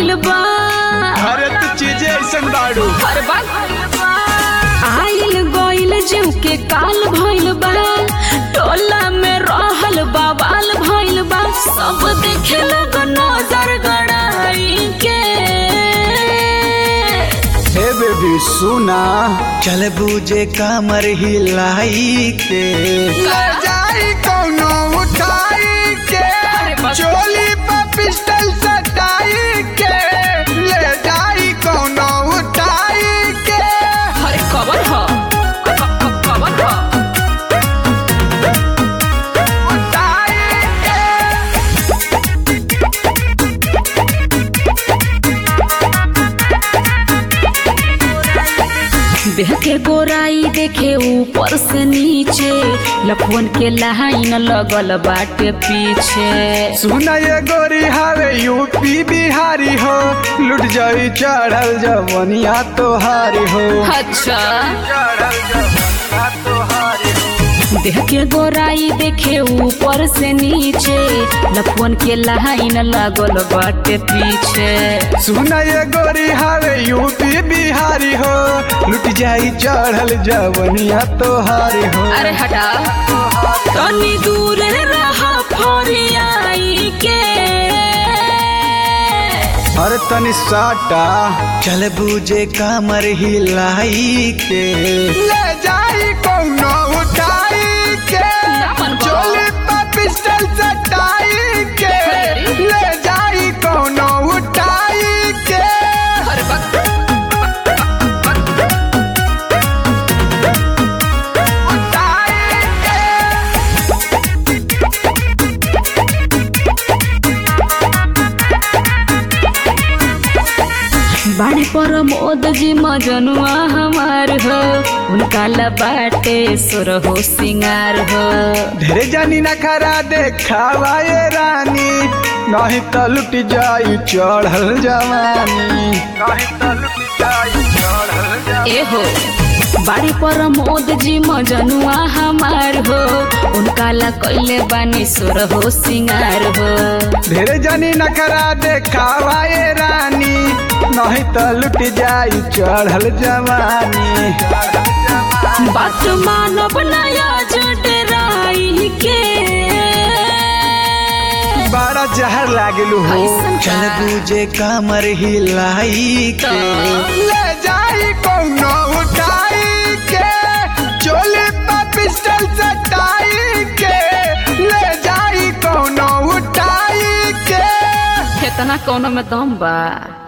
भइल बा अरे तू चीजें ऐसा बाड़ू हर बात आइल गइल जीव के काल भइल बा टोला में रहल बवाल भइल बा सब देखे लोग नजर गड़ाई के हे बेबी सुना चल बूझे कमर हिलाई के ले जाई कौनो उठाई के अरे बस। चोली पर पिस्टल सटाई के ले जाई कौनो उठाई के अरे कबर ह क- क- कबर ह उठाई के देह के गोराई देखे ऊपर से नीचे लफवन के लाइन लगल बाटे पीछे सुना ये गोरी हावे यूपी बिहारी हो लुट जाई चढ़ल जवनिया तोहारी हो अच्छा चढ़ल जवनिया तोहारी हो देह के गोराई देखे ऊपर से नीचे लफवन के लाइन लगल बाटे पीछे सुना ये गोरी हावे यूपी बिहारी हो लुट जाई चढ़ल जवनिया तोहारी हो अरे हटा तनी दूर रहा फरियाई के अरे तनी साटा चल बूझे कमर हिलाई के ले जाई कौनो उठाई के ना मन बा। चोली पर पिस्टल सटाई के ले जाई कौनो उठाई के अरे बक उठाई के बाड़ी पर मोद जी मजनुआ हमार हो उनका लबाटे सुर हो सिंगार हो ढेरे जानी ना खरा देखावा ये रानी नहीं तो लुट जाई चढ़ल जवानी नहीं तो लुट जाई चढ़ल जवानी ए हो बाड़ी पर मोद जी मजनुआ हमार हो उनका ला कैले बानी सुर हो सिंगार हो ढेरे जानी ना खरा देखावा ये रानी नहीं तो लुट जाई चढ़ल जवानी बात मानब नया जटराई के बड़ा जहर लागलू हो ऐसन का? चल बूझे कमर हिलाई के तो? ले जाई कौनो उठाई के चोली पर पिस्टल सटाई के ले जाई कौनो उठाई के केतना कोनो में दम बा